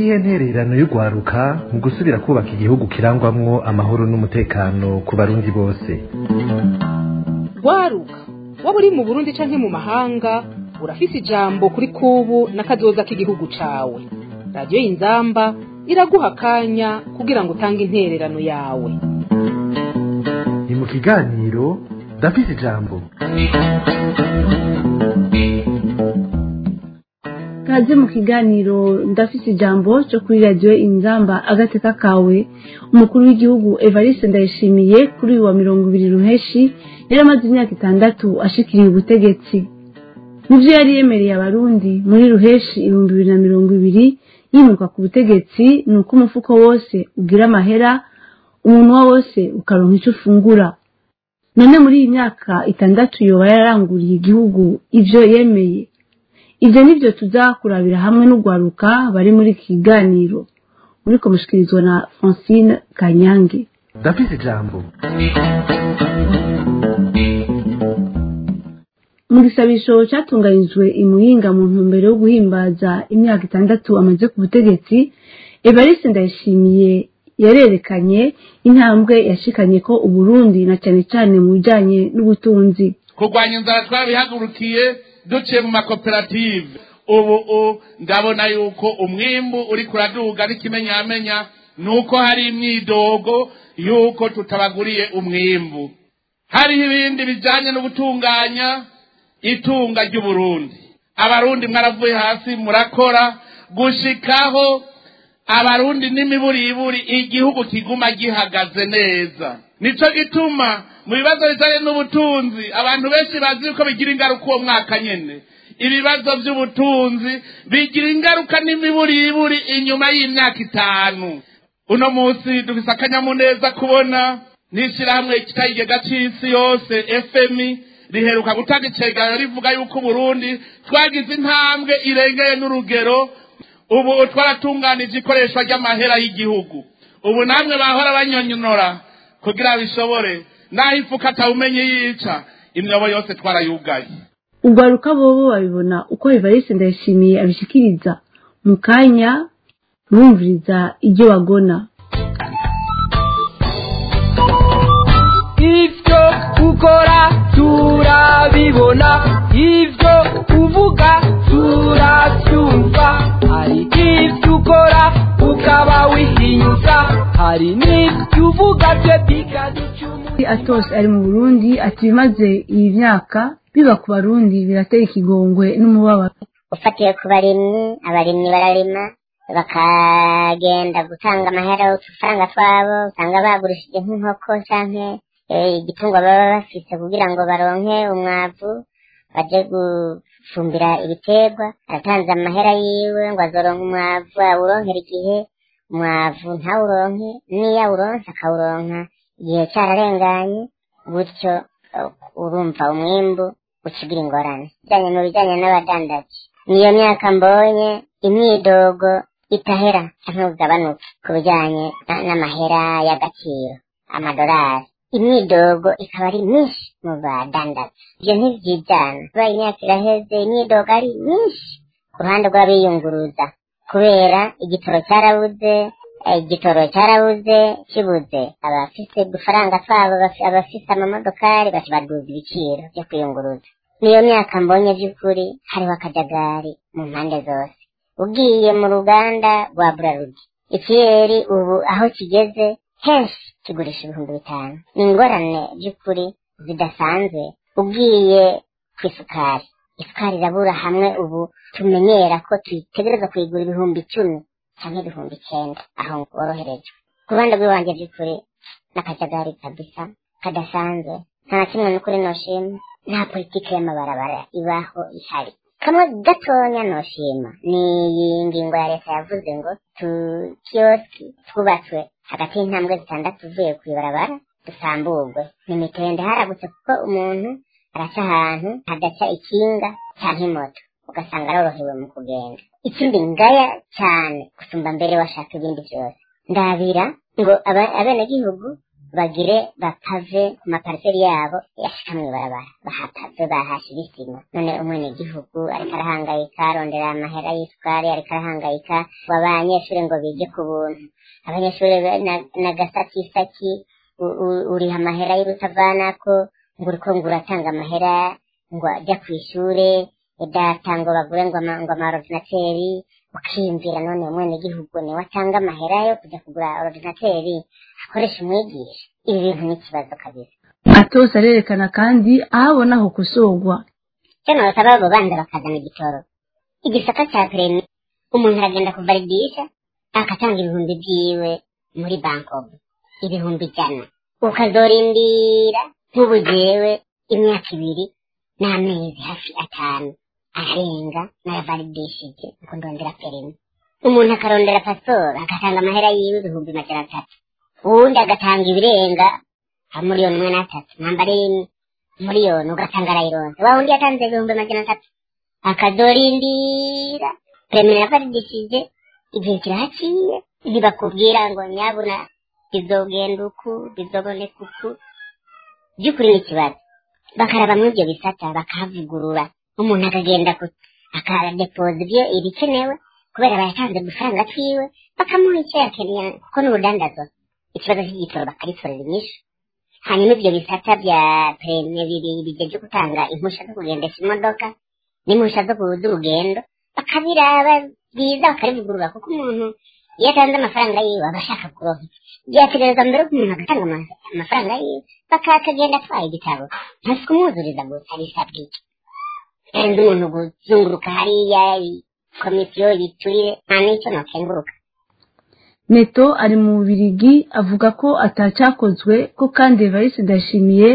niyihe ntererano y'urwaruka mu gusubira kubaka igihugu kirangwamwo amahoro n'umutekano ku barundi bose rwaruka waba uri mu burundi canke mu mahanga urafise ijambo kuri kubu n'akazoza k'igihugu cawe radiyo y'inzamba iraguha akanya kugira ngo utange intererano yawe ni mu kiganiro ndafise ijambo kaze mu kiganiro ndafise ijambo cyo kuri radiyo inzamba agateka kawe umukuru w'igihugu evariste ndayishimiye kuri uyu wa mirongo ibiri ruheshi yari amaze imyaka itandatu ashikiriye ubutegetsi mu byo yari yemereye abarundi muri ruheshi ibihumbi bibiri na mirongo ibiri yimuka ku butegetsi ni uko umufuko wose ugira amahera umunwa wose ukaronka icyo ufungura none muri iyi myaka itandatu yoba yararanguriye igihugu ibyo yemeye ibyo nibyo tuzakurabira hamwe n'urwaruka bari muri iki kiganiro muri komushikirizwa na francine kanyange ndafise ijambo mu gisabisho cyatunganijwe i muyinga mu ntumbero yo guhimbaza imyaka itandatu amaze ku butegetsi evariste ndayishimiye yarerekanye intambwe yashikanye ko uburundi na cyane cyane mu bijyanye n'ubutunzi kurwanya inzara twabihagurukiye duciye mu makoperative ubu ndabona yuko umwimbu uri kuraduga n'ikimenyamenya ni uko hari imyidogo yuko tutabaguriye umwimbu hariho ibindi bijyanye no gutunganya itunga ry'uburundi abarundi mwaravuye hasi murakora gushikaho abarundi n'imiburiburi igihugu kiguma gihagaze neza nicyo gituma mu bibazo bijyanye n'ubutunzi abantu benshi bazi yuko bigira ingaruka uwo mwaka nyine ibibazo by'ubutunzi bigira ingaruka n'imiburiburi inyuma y'imyaka itanu uno munsi dufise akanyamuneza kubona n'ishyirahamwe kitayigega cy'isi yose fmi riheruka gutanga icegeranyo rivuga yuko uburundi twagize intambwe irengeye n'urugero ubu twaratunganije ikoreshwa ry'amahera y'igihugu ubu namwe bahora banyonyonora kugira bishobore naho ifuka atawumenye yica imyobo yose twarayugaye urwaruka bobo babibona uko evariste ndayishimiye abishikiriza mu kanya bumviriza ibyo bagona ibyo ukora turabibona ibyo uvuga turabyumva hari ibyo ukora ukaba wihinyuza hari n'ibyo uvuga byo bikaducumura atose ari mu burundi ati bimaze iyi myaka biba ku barundi birateye ikigongwe n'umubabaro ufatiye ku barimyi abarimyi bararima bakagenda gutanga amahera udufaranga twabo usanga bagurishije nk'inkoko canke igitungwa baba bafise kugira ngo baronke umwavu baje gufumbira ibiterwa aratanze amahera yiwe ngo azoronke umwavu awuronkera igihe umwavu ntawuronke n'iyo awuronse akawuronka igihe cyararenganye gutyo urumva umwimbu ukigira ingorane bijyanye mu bijyanye n'abadandaji niyo myaka mbonye imyidogo itahera cyangwa ugabanuke ku bijyanye n'amahera y'agaciro amadolari imyidogo ikaba ari myinshi mu badandaza ibyo ntibyijyana kuba imyaka iraheze imyidogo ari myinshi ku ruhande rw'abiyunguruza kubera igitoro cyarabuze igitoro cyarabuze kibuze abafise udufaranga twabo abafise amamodokari baduza ibiciro byo kwiyunguruza niyo myaka mbonye by'ukuri hariho akajagari mu mpande zose ugiye mu ruganda rwa burarudi ikiyeri ubu aho kigeze henshi kigurisha ibihumbi bitanu ni ingorane by'ukuri zidasanzwe ugiye ku isukari isukari irabura hamwe ubu tumenyera ko tuyitegereza kuyigura ibihumbi icumi cyangwa ibihumbi icyenda aho woroherejwe ku ruhande rw'iwanjye by'ukuri n'akajagari kabisa kadasanzwe nta na kimwe n'ukuri noshima nta politiki y'amabarabara ibaho ihari kamwe gatonya noshima ni iyi ngingo ya leta yavuze ngo tukiyoski twubatswe hagati y'intambwe zitandatu uvuye ku ibarabara dusamburwe ni mitende haragutse kuko umuntu araca ahantu hadaca ikinga cyangwa imoto ugasanga arorohewe mu kugenda ikindi ngaya cyane gusumba mbere washaka ibindi byose ndabira ngo abenegihugu bagire bapave ku mapariseri yabo yashika mw'ibarabara bahapave bahashira isima none umwenegihugu ariko arahangayika arondera amahera y'isukari ariko arahangayika ngo abanyeshuri ngo bige ku buntu abanyeshuri be- na- n'agasatisaki u- u- uriha amahera y'urutavanako ngo uriko ngo uratanga amahera ngo ajya ku ishure data ngo bagure ngo ama- ngo amaordinateri ukiyumvira none umwenegihugu niwe atanga amahera yo kujya kugura ordinateri akoresha umwigisha ibi bintu ni ikibazo kabisa atose arerekana kandi aho abona ho gusorwa cyo nabasaba abo bandi bakazana igitoro igisata cya perimi umuntu aragenda kuvalidisha agatanga ibihumbi byiwe muri bankobu ibihumbi ijana ukazorindira nk'ubu jewe imyaka ibiri n'amezi hafi atanu arenga naravalidishije ngo ndondera perimi umuntu akarondera pasiporo agatanga amahera yiwe ibihumbi magana atatu uwundi agatanga ibirenga nka miliyoni imwe n'atatu namba ari miliyoni ugasanga arayironse wa wundi yatanze ibihumbi magana atatu akazorindira perimi yavalidishije igihe kirahaciye ntibakubwira ngo nyabuna bizogenda uku bizoboneka uku by'ukuri ni ikibazo bakarabamwo ibyo bisata bakahavugurura umuntu akagenda ku- akadepoza ibyo ibikenewe kubera bayatanze udufaranga twiwe bakamuha icyo yakeneye kuko n'urudandazwa ikibazo cy'igitoro bakaritorera inyishu hanyuma ibyo bisata bya perime bibiri bigeje gutanga impushya zo kugendesha imodoka n'impushya zo kuza urugendo bakabiraba byiza bakarivugurura kuko umuntu iyo atanze amafaranga yiwe aba ashaka kuronka byategereza mbere ko umuntu agatanga ama- amafaranga yiwe bakakagenda atwaye igitabo ntasi kumwuzuriza gusa bisabwa iki karenze umuntu kuzunguruka hariya i- komisiyo yiturire nta n'icyo nokenguruka neto ari mu bubirigi avuga ko atacyakozwe ko kandi evariste ndashimiye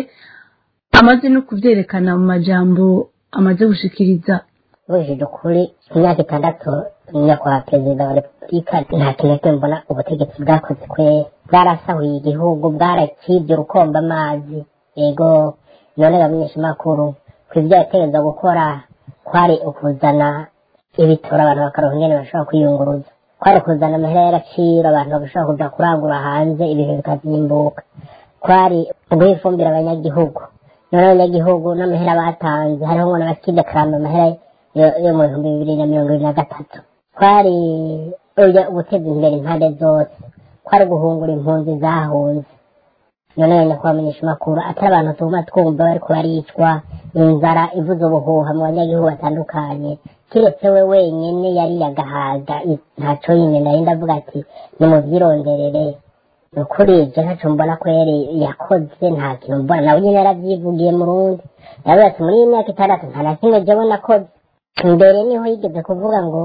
amaze no kubyerekana mu majambo amaze gushikiriza bujije ukuri imyaka itandatu nyakubahwa perezida wa repubulika nta kintu na kimwe mbona ubutegetsi bwakoze kwe bwarasahuye igihugu bwarakibye urukomba amazi yego none bamenyeshamakuru ku ibyo yategereza gukora kwari ukuzana ibitoro abantu bakaronka ingene bashobora kwiyunguruza kwari ukuzana amahera y'agaciro abantu bagashobora kuja kurangura hanze ibintu bikazimbuka kwari uguha ifumbire abanyagihugu none abanyagihugu n'amahera batanze hariho ngo n'abakidekarama amahera yo- yo mu bihumbi bibiri na mirongo ibiri na gatatu kwari uja guteza imbere impande zose kwari guhungura impunzi zahunze none wenda kubamenyesha amakuru atari abantu tuguma twumva bariko baricwa inzara ivuze ubuhuha mu banyagihugu batandukanye kiretse we wenyene yari yagahaga i- ntaco yine nari ndavuga ati nimuvyironderere ni ukuri ivyo ntaco mbona kweri yakoze nta kintu mbona nawe nyene yaravyivugiye mu rundi yavuze ati muri iyi myaka itandatu nta na kimwe jewe nakoze mbere niho yigeze kuvuga ngo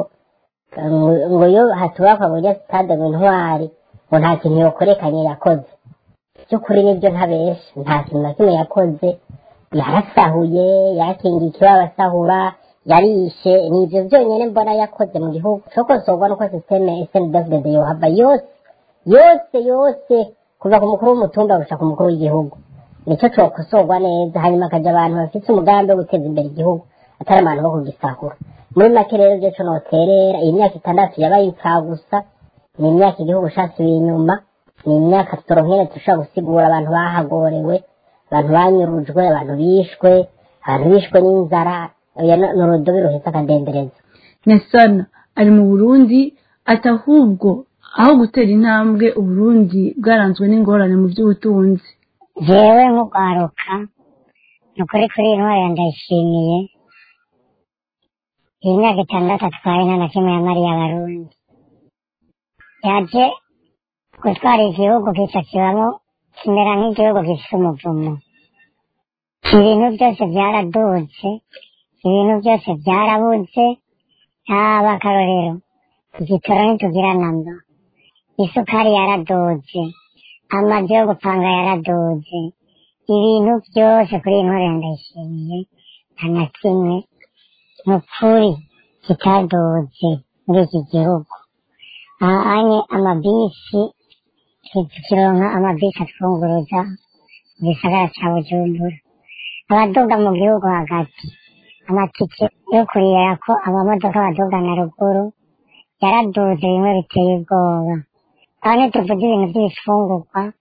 ngo ngo iyo hatubakwa burya sitade ngo intwari ngo nta kintu yokorekanye yakoze by'ukuri nibyo ntabesha nta kintu na kimwe yakoze yarasahuye yarakingiye ikibazo asahura yarishe ni ibyo byonyine mbona yakoze mu gihugu cokosorwa nuko sisiteme snedfd yohava yose yose yose kuva ku mukuru w'umutumba gushika ku mukuru w'igihugu nicyo cokosorwa neza hanyuma akaja abantu bafite umugambi wo guteza imbere igihugu atari abantu bo kugisahura muri make rero ibyo co noterera iyi myaka itandatu yabaye impfagusa ni imyaka igihugu casubiye inyuma ni imyaka toronkene dushobora gusigura abantu bahagorewe abantu banyurujwe abantu bishwe abantu bishwe n'inzara oya ni ni urudobi ruhetse akadendereza nesana ari mu burundi ati ahubwo aho gutera intambwe uburundi bwaranzwe n'ingorane mu by'ubutunzi jewe nk'urwaruka ni ukuri kuri iyi ntwari ndayishimiye iyi myaka itandatu atwaye nta na kimwe yamariye abarundi yaje gutwara igihugu kica kibamo kimera nk'igihugu gifite umuvumo ibintu byose byaraduze ibintu byose byarabuze haba akarorero igitoro ntitugira namba isukari yaraduze amazu yo gupanga yaraduze ibintu byose kuri iyi ntwari ndayishimiye nta na kimwe ni ukuri kitaduze muri iki gihugu ahanye amabisi tukironka amabisi atwunguruza mu gisagara ca bujumbura abaduga mu gihugu hagati amatike yo kurira ko amamodoka baduga na ruguru yaraduze bimwe biteye ubwoba aho ntituvuze ibintu by'ibifungurwa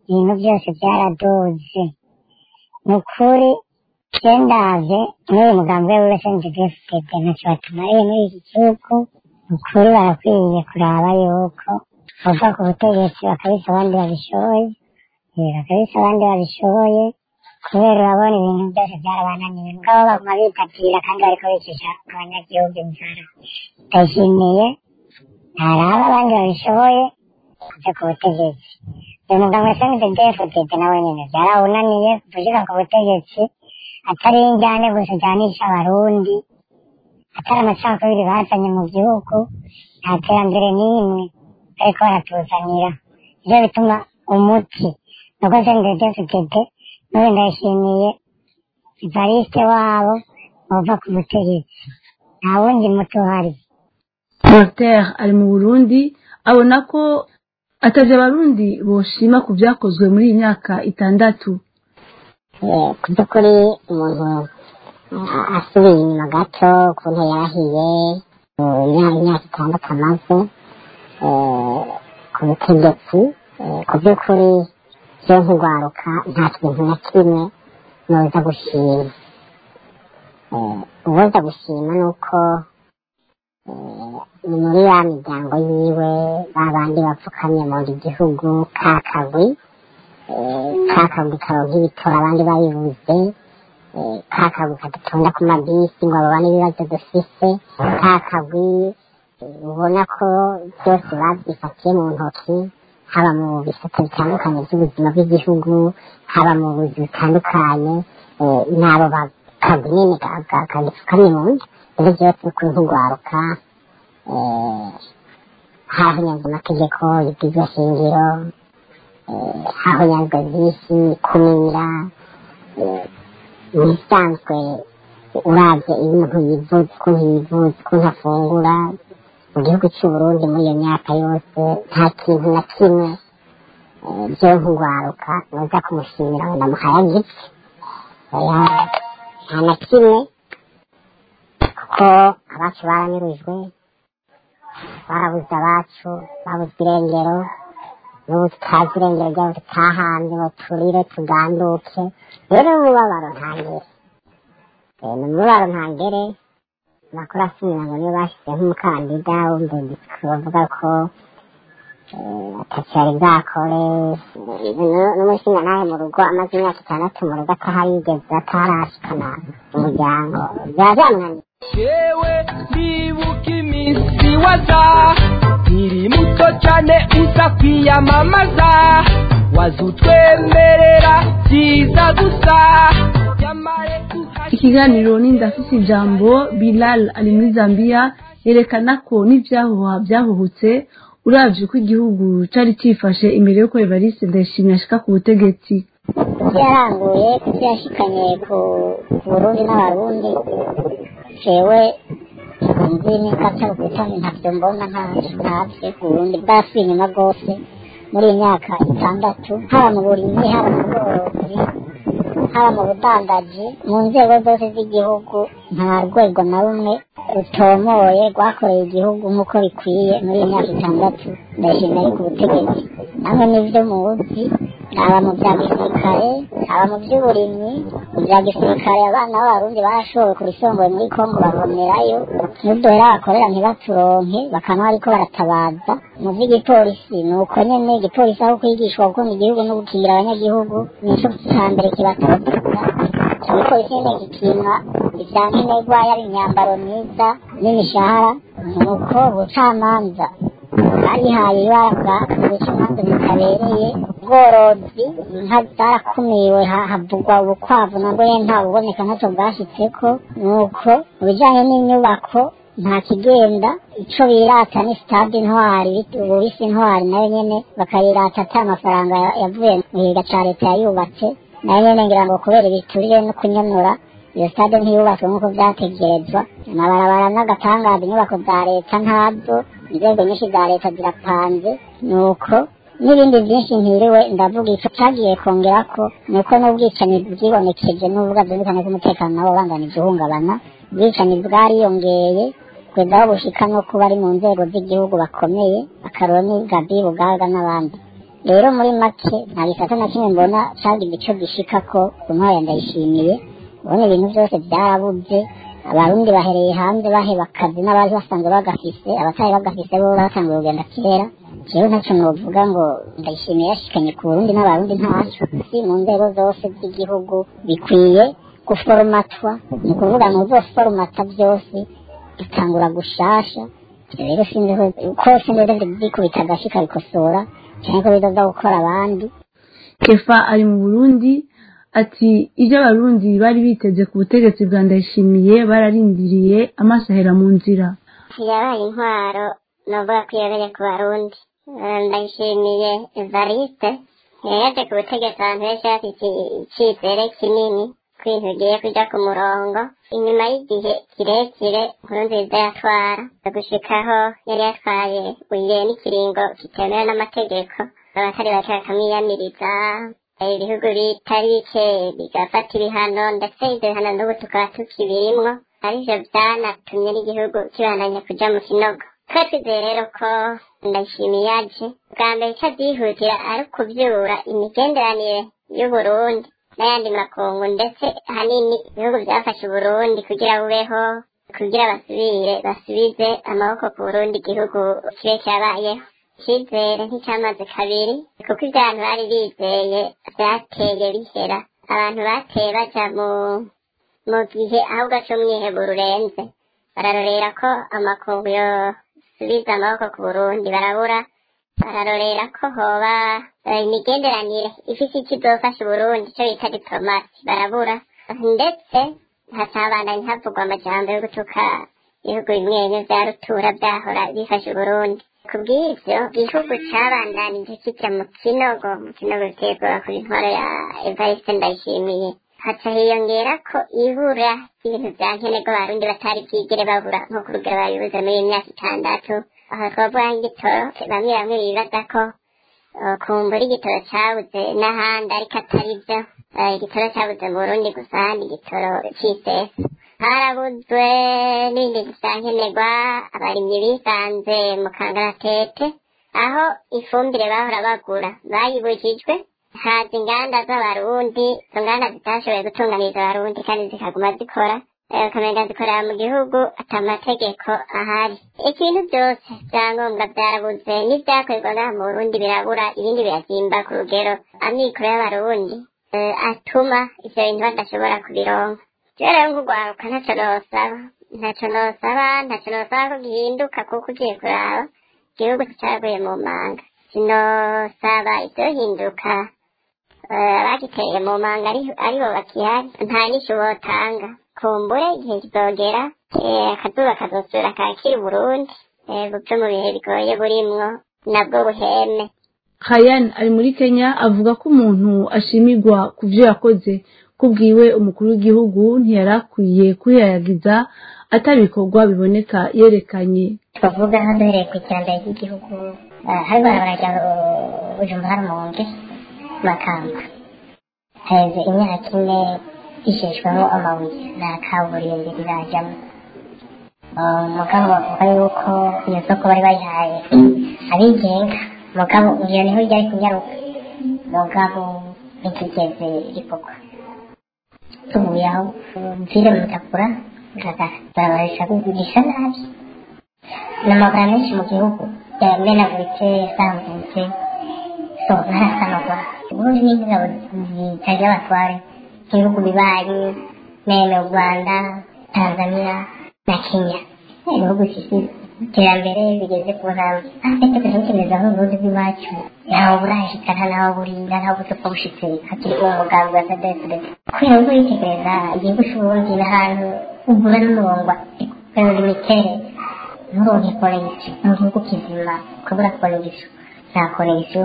ibintu byose byaradoze ni ukuri cendaje n'uyu mugambi we wese nzigefutete ntacyo batumariye muri iki gihugu ni ukuri barakwiye kuraba yuko bava ku butegetsi bakabisa abandi babishoboye eh, bakabisa abandi babishoboye kubera urabona ibintu byose byarabananiye mugabo baguma bitatira kandi bariko bicisha abanyagihugu inzara ndayishimiye ntaraba abandi babishoboye kuja ku butegetsi uyu mugabo wese nzigefutete nawe nyene byarawunaniye kuvushika ku butegetsi atari injyane gusa ujyanisha abarundi atari amacakubiri bazanye mu gihugu nta terambere n'imwe ariko baratuzanira nivyo bituma umuti nuko sendedefitete n'ubu ndayishimiye ivariste wabo bava ku butegetsi nta wundi muti uhari voltaire ari mu burundi abona ko ataje abarundi boshima ku byakozwe muri iyi myaka itandatu Eh, ku by'ukuri umuntu ah, asubiye inyuma gato ukuntu yarahiye eh, imyaka imyaka itandatu amaze eh, ku butegetsi eh, ku by'ukuri byo nk'urwaruka nta kintu na kimwe noza gushima Eh, uwoza gushima ni uko eh, ni muri ya miryango yiwe ba bandi bapfukamye mu gihugu ka kagwi kakagwi karonka ibitora abandi babibuze eh, kakagwi kadatonda ku mabisi ngo babone ibibazo dufise kakagwi eh, ubona ko byose babyifatiye mu ntoki haba mu bisata bitandukanye by'ubuzima bw'igihugu haba mu buzi butandukanye eh, n'abo bakagwi nyine ka- ka- kagipfukamye mu nda ibyo byose ni ukuri nk'urwaruka eh, hahonyanze amategeko y'ibwirizwa shingiro aho yanzwe byinshi kumira ibisanzwe urabye iyo umuntu yivuza ukuntu yivuza ukuntu afungura mu gihugu cy'u Burundi muri iyo myaka yose nta kintu na kimwe eh, byo nk'urwaruka noza kumushimira ngo ndamuhaye agipfe oya nta na kimwe kuko abacu baranyurujwe barabuze abacu babuze irengero n'ubu tutazi irengero ryabo tutahanze ngo turire tuganduke rero n'umubabaro ntangere Eh, ni umubabaro ntangere amakuru asimira ngo niyo bashyize nk'umukandida wumvise bavuga ko eh, atacyo yari bwakore Eh, nu- n'umushinga nawe mu rugo amaze imyaka itandatu mu rugo ataharigeze atarashikana umuryango byaba byamunaniye yewe ndibuka iminsi waza nkiri muto cyane uza kwiyamamaza waza utwemerera byiza gusa yamare tuhari ikiganiro ni ndafise ijambo bilal ari muri zambia yerekana ko n'ivyahuha vyahuhutse uravye uko igihugu cari cifashe imbere yuko evariste ndayishimiye ashika ku butegetsi ivyo yaranguye ivyo yashikanye ku ku burundi n'abarundi jewe nzi n'ikata ubutoni ntavyo mbona ntavyo ntavyo uburundi bwasubiye inyuma rwose muri iyi myaka itandatu haba mu burimyi haba mu bworozi haba mu budandaji mu nzego zose z'igihugu nta rwego na rumwe rutomoye rwakoreye igihugu nk'uko bikwiye muri iyi myaka itandatu ndashimira ari ku butegetsi namwe n'ivyo muzi haba mu bya gisirikare haba mu by'uburimyi mu bya gisirikare abana b'abarundi barashowe ku bisongoye muri kongo bavomerayo n'uduhera bakorera ntibaturonke bakaba bariko baratabaza mu vy'igipolisi ni uko nyene igipolisi aho kwigishwa gukunda igihugu no gukingira abanyagihugu nico ca mbere kibatoza igipolisi nyene gikimwa ivya nkenerwa yaba imyambaro myiza n'imishahara nuko ubucamanza barihaye ibara guca imanza zitabereye ubworozi inka zarakumiwe ha- havugwa ubukwavu nabwo nyene nta buboneka ntacyo bwashitseko nuko mu bijanye n'inyubako nta kigenda ico birata ni stade intwari bit- ubu bise intwari nayo nyene bakayirata ata amafaranga ya- yavuye mu giga ca leta yayubatse nayo nyene ngira ngo kubera ibiturire no kunyonora iyo stade ntiyubatswe nk'uko vyategerezwa amabarabara n'agatangaza inyubako za leta ntazo inzego nyinshi za leta zirapanze nuko n'ibindi byinshi ntiriwe ndavuga ico cagiye kongerako nuko n'ubwicanyi bwibonekeje n'ubuvuga bwerekana ko umutekano nawo ubanganije uhungabana ubwicanyi bwariyongeye kugeza aho bushika no kuba ari mu nzego z'igihugu bakomeye akaroro ni gabi bugaga n'abandi rero muri make nta gisata na kimwe mbona cagize ico gishikako ku ntwaro ya ndayishimiye ubona ibintu byose byarabuze abarundi bahereye hanze baheba akazi n'abari basanzwe bagafise abatari bagafise bo batanguye kugenda kera jewe ntacyo novuga ngo ndayishimiye yashikanye ku burundi n'abarundi ntaco si mu nzego zose z'igihugu bikwiye guforomatwa ni ukuvuga ngo uzoforomata byose bitangura gushasha rero sinzi ko sinzi byikubita agashyi kabikosora cyane ko bizoza gukora abandi kefa ari mu burundi ati ibyo abarundi bari biteze ku butegetsi bwa ndayishimiye bararindiriye amaso ahera mu nzira yabaye intwaro novuga ko iyobereye ku barundi ndayishimiye evariste yaje ku butegetsi abantu benshi bafite icyizere kinini ko ibintu bigiye kujya ku murongo inyuma y'igihe kirekire nkuru nziza yatwara gushikaho yari yatwaye uyiye n'ikiringo kitemewe n'amategeko abatari bake bakamwiyamiriza ibihugu bitari bike bigafata ibihano ndetse ibyo bihano n'ubu tukaba tukibirimwo arivyo vyanatumye n'igihugu kibandanya kuja mu kinogo twe twizeye rero ko ndayishimiye aje bwa mbere ico avyihutira ari ukuvyura imigenderanire y'uburundi n'ayandi makungu ndetse ahanini ibihugu byafashe uburundi kugira bubeho kugira basubire basubize amaboko ku burundi igihugu kibe cyabayeho icyizere nticyamaze kabiri kuko ibyo abantu bari bizeye byateye bihera abantu bateye baja mu mu gihe ahubwo cy'umwiheburo urenze bararorera ko amakungu yosubiza amaboko ku burundi barabura bararorera ko hoba imigenderanire ifite icyo izofasha uburundi icyo bita diplomasi barabura ndetse hatabandanye havugwa amajambo yo gutuka ibihugu bimwe bimwe vya rutura vyahora bifasha uburundi kubw'ivyo igihugu cabandanije kija mu kinogo mu kinogo giterwa ku intwaro ya evariste ndayishimiye haca hiyongera ko ibura ry'ibintu vya nkenerwa abarundi batari bwigere babura nko ku rugero babibuze muri iyi myaka itandatu aho twavuga nk'igitoro bamwe bamwe bibaza ko kumbura igitoro cabuze n'ahandi ariko atari vyo igitoro cabuze mu burundi gusa ahandi igitoro c'isesa harabuzwe n'ibindi vyankenerwa abarimyi bisanze mu kangaratete aho ifumbire bahora bagura bayibujijwe haza inganda z'abarundi izo nganda zitashoboye gutunganiriza abarundi kandi zikaguma zikora ukamenga zikorera mu gihugu ata amategeko ahari ikintu byose byangombwa byarabuze n'ibyakorerwaga mu burundi birabura ibindi birazimba ku rugero amikoro y'abarundi atuma ivyo bintu badashobora kubironka rero rero nk'urwaruka ntacyo nosaba ntacyo nosaba ntacyo nosaba ko gihinduka kuko ugiye kuraba igihugu caraguye mu manga sinosaba ivyohinduka abagiteye mu manga aribo bakihari nta n'icyo botanga kumbure igihe kizogera akazuba kazosubira kakira uburundi bupfe mu bihe bigoye burimwo nabwo buheme hayan ari muri kenya avuga ko umuntu ashimirwa ku byo yakoze kubwiwe umukuru w'igihugu ntiyari akwiye kwihayagiza atabikorwa biboneka yerekanye twavuga nka duhereye ku iterambere ry'igihugu hari barabara ujumba hari umunge makamba haheze imyaka ine isheshwemo amabuye nta kaburimbi rirajyamo mugabo bavuga yuko iyo soko bari bayihaye abigenga mugabo iyo niho ryari kunyaruka mugabo ntikigeze rikorwa tuvuye aho mvire mutakura barabarisha kugurisha nabi n'amagara menshi mu gihugu yamenaguritse yasambutse so ntarasanurwa ubundi n'ingabo zitagira abatware ibihugu bibanyi meme u rwanda tanzania na kenya ibihugu iterambere bigeze ku ntambwe ariko tukatekereza nk'uburundi bw'iwacu ntawe burashikana ntawe burinda ntawe butapfa bushitse hakiri uwo mugambi wa sadefudete kubera ngo yitegereza igihugu c'uburundi n'ahantu ugura n'umurongo kubera imiterere nturonke koregisiyo mu gihugu kizima kubura koregisiyo nta koregisiyo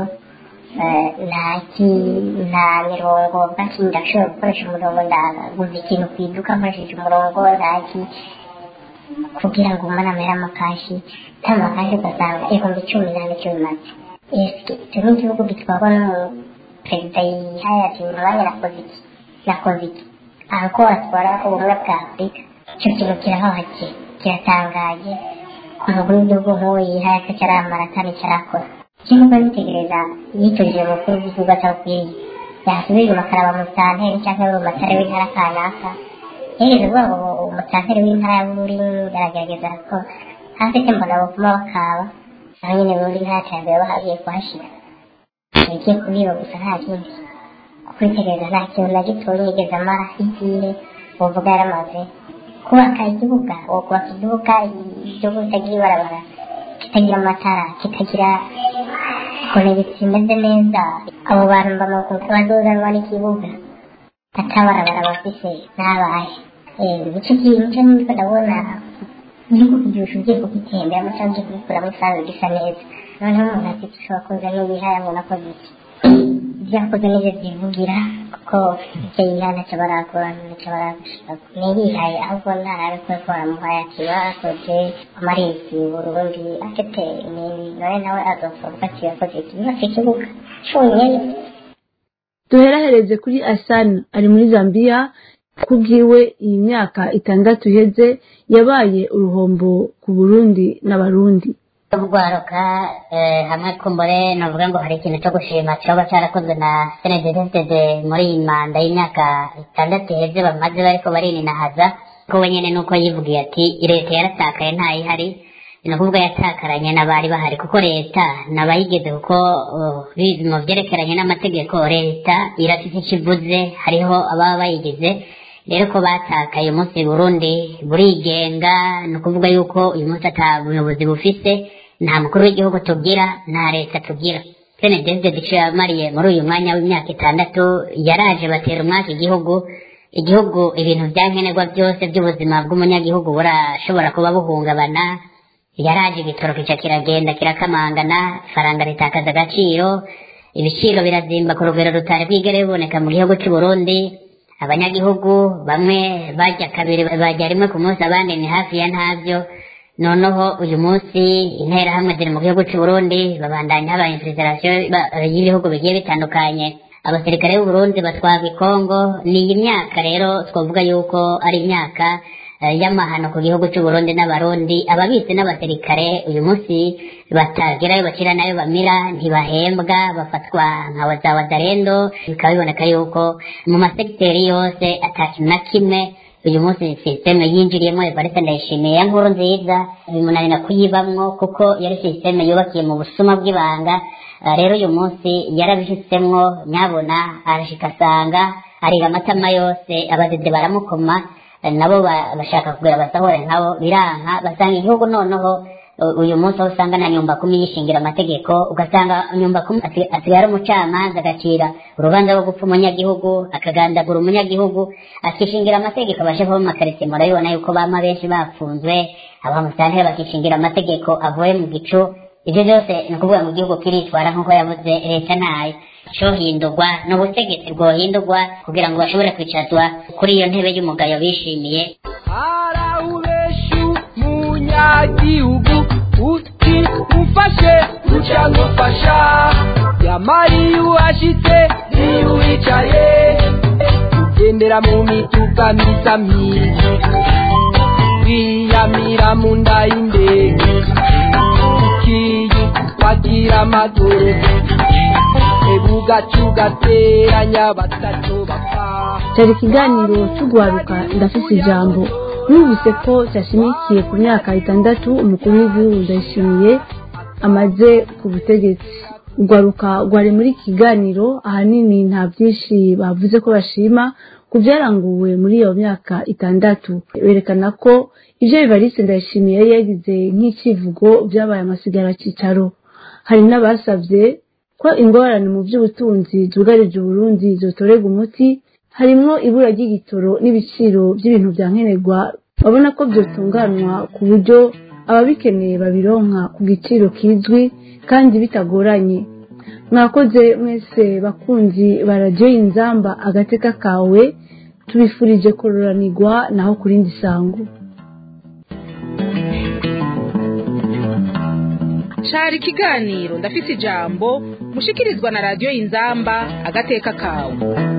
nta mirongo bwaki ndashobora gukoresha umurongo ndaguza ikintu ku iduka nkoresheje umurongo ntaki kugira ngo umwana amere amakashi nta makashi ugasanga ibihumbi cumi n'ane cyo bimaze icyo ni igihugu gitwarwa n'umuperezida yihayati mu mwanya na kovidi na kovidi aho ko atwara ubumwe bwa afurika icyo kintu kirahohake kiratangaje umukuru w'igihugu nk'uwo yihayati cyaramara kandi cyarakora kimwe bitegereza yiturije mukuru w'igihugu atabwiye yasubira inyuma akaraba umusanteri cyangwa mu matare w'intara kanaka yigeze kuvuga ngo umusanteri w'intara ya buri aragerageza ko hafite mbona buvuma bakaba naho nyine buri nta terambere bahagiye kuhashyira yagiye kubiba gusa nta kindi kwitegereza nta kintu na gitoya yigeze amara igihe uvuga yaramaze kubaka igibuga uwo kubaka igibuga igihugu kitagira ibarabara kitagira amatara kitagira ukuntu kimeze neza abo bantu bamakuka bazozanwa n'ikibuga atabarabara bafise n'abahe nicyo kintu niko ndabona igihugu kugisha ugiye kugitemberamo cyangwa ugiye kugikuramo isanzwe gisa neza noneho umuntu ati ushobora kuza n'ibihaya ngo nakoze iki ibyo yakoze nibyo byivugira kuko icyo yihaye ntacyo barakora ntacyo baragushaka ntiyihaye ahubwo ntarabe ko ko baramuhaye ati barakoze amarisi burundi afite none nawe azosohoka ati yakoze iki yubatse ikibuga cyonyine duherahereze kuri asana ari muri zambia kubwiwe iyi myaka itandatu iheze yabaye uruhombo ku burundi n'abarundi urwaruka hamwe kumbure navuga ngo hari ikintu cyo gushima cyoba cyarakozwe na senededesede muri iyi manda y'imyaka itandatu iheze bamaze bariko barininahaza ko we nyene nuko yivugiye ati leta yaratakaye ntayihari ni ukuvuga yatakaranye n'abari bahari kuko leta nabayigeze kuko bizi mu byerekeranye n'amategeko leta irafite icyo ivuze hariho ababa bayigize rero ko batakaye umunsi burundi burigenga ni ukuvuga yuko uyu munsi ata buyobozi bufise nta mukuru w'igihugu tugira nta leta tugira senedeze duce yamariye muri uyu mwanya w'imyaka itandatu yaraje batera umwaka igihugu igihugu ibintu bya nkenerwa byose by'ubuzima bw'umunyagihugu burashobora kuba buhungabana yaraje igitoro kica kiragenda kirakamangana ifaranga ritakaza agaciro ibiciro birazimba ku rugero rutari bwigere biboneka mu gihugu cy'u Burundi abanyagihugu bamwe bajya kabiri bajya rimwe ku munsi abandi ni hafi ya ntabyo noneho uyu munsi interahamwe ziri mu gihugu cy'u Burundi babandanya haba infiltration y'ibihugu bigiye bitandukanye abasirikare b'u Burundi batwagwa i Kongo ni iyi myaka rero twavuga yuko ari imyaka y'amahano ku gihugu cy'u Burundi n'abarundi ababitsi n'abasirikare uyu munsi batagerayo bakira nayo bamira ntibahembwa bafatwa nka wazawazarendo bikaba biboneka yuko mu masegiteri yose atakintu na kimwe uyu munsi sisiteme yinjiriyemo evariste ndayishimiye ya nkuru nziza bimunanira kuyibamwo kuko yari sisiteme yubakiye mu busuma bw'ibanga rero uyu munsi yarabishyitsemwo nyabona arashika asanga arira amatama yose abadede baramukoma nabo bashaka kugura basohore nkabo biranka basanga igihugu noneho uyu munsi aho usanga na nyumba kumi yishingira amategeko ugasanga nyumba kumi asigaye ari umucamanza agacira urubanza rwo gupfa umunyagihugu akagandagura umunyagihugu akishingira amategeko abashe kuba mu makaritsiye murabibona yuko bama benshi bafunzwe abamusantire bakishingira amategeko avuye mu gicu ibyo byose ni ukuvuga ngo igihugu kiritwara nk'uko yavuze leta ntayo cyohindurwa ni ubutegetsi bwohindurwa kugira ngo bashobore kwicazwa kuri iyo ntebe y'umugayo bishimiye arawubeshu munyagihugu uti mufashe uca ngufasha yamariye uhashitse niyo wicaye ugendera mu mituka misa myiza wiyamira mu nda y'indege ukiye wagira amaguru ebugacu gateranya batatu bapfa cyari ikiganiro cy'ugwaruka ndafise ijambo numvise ko cyashimikiye ku myaka itandatu umukuru w'igihugu ndayishimiye amaze ku butegetsi ugwaruka rwari muri iki kiganiro ahanini nta byinshi bavuze ko bashima ku byaranguwe muri iyo myaka itandatu berekana ko ibyo bivariste ndayishimiye yari yagize nk'icyivugo byabaye amasigara cyicaro hari n'abasabye ko ingorane mu by'ubutunzi zugarije uburundi zotorerwa umuti harimwo ibura ry'igitoro n'ibiciro by'ibintu bya nkenerwa babona ko byotunganywa ku buryo ababikeneye babironka ku giciro kizwi kandi bitagoranye mwakoze mwese bakunzi baradiyo inzamba agateka kawe tubifurije kororanirwa naho ku rindi sango cari ikiganiro ndafise ijambo mushikirizwa na radiyo inzamba agateka kawe